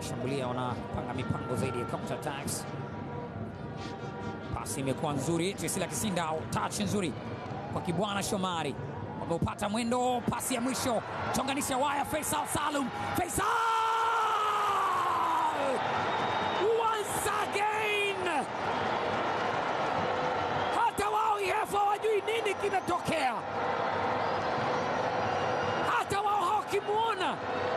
wanashambulia, wanapanga mipango zaidi ya counter attacks. Pasi imekuwa nzuri, Trisila Kisinda, touch nzuri kwa Kibwana Shomari, wameupata mwendo. Pasi ya mwisho, chonganisha waya, Faisal Salum, Faisal once again, hata wao EF hawajui nini kinatokea, hata wao hawakimwona.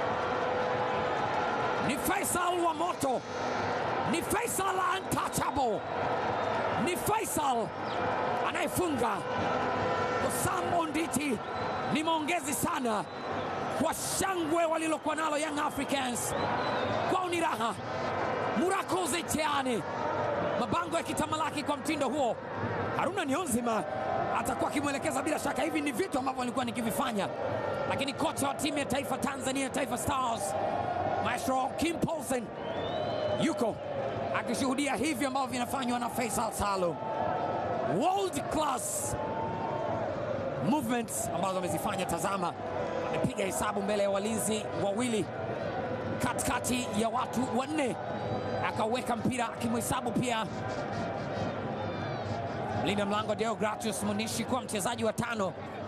Ni Faisal wa moto, ni Faisal untouchable, ni Faisal anayefunga. Osam Onditi ni maongezi sana kwa shangwe walilokuwa nalo Young Africans, kwao ni raha. Murakoze Cheane, mabango ya kitamalaki kwa mtindo huo. Haruna Nionzima atakuwa akimwelekeza bila shaka. Hivi ni vitu ambavyo nilikuwa nikivifanya, lakini kocha wa timu ya taifa Tanzania, Taifa Stars, Maestro Kim Paulsen yuko akishuhudia hivi ambavyo vinafanywa na Faisal Salum. World class movements ambazo amezifanya. Tazama, amepiga hesabu mbele ya walinzi wawili katikati ya watu wanne, akauweka mpira akimhesabu pia mlinda mlango Deogratius Munishi kuwa mchezaji wa tano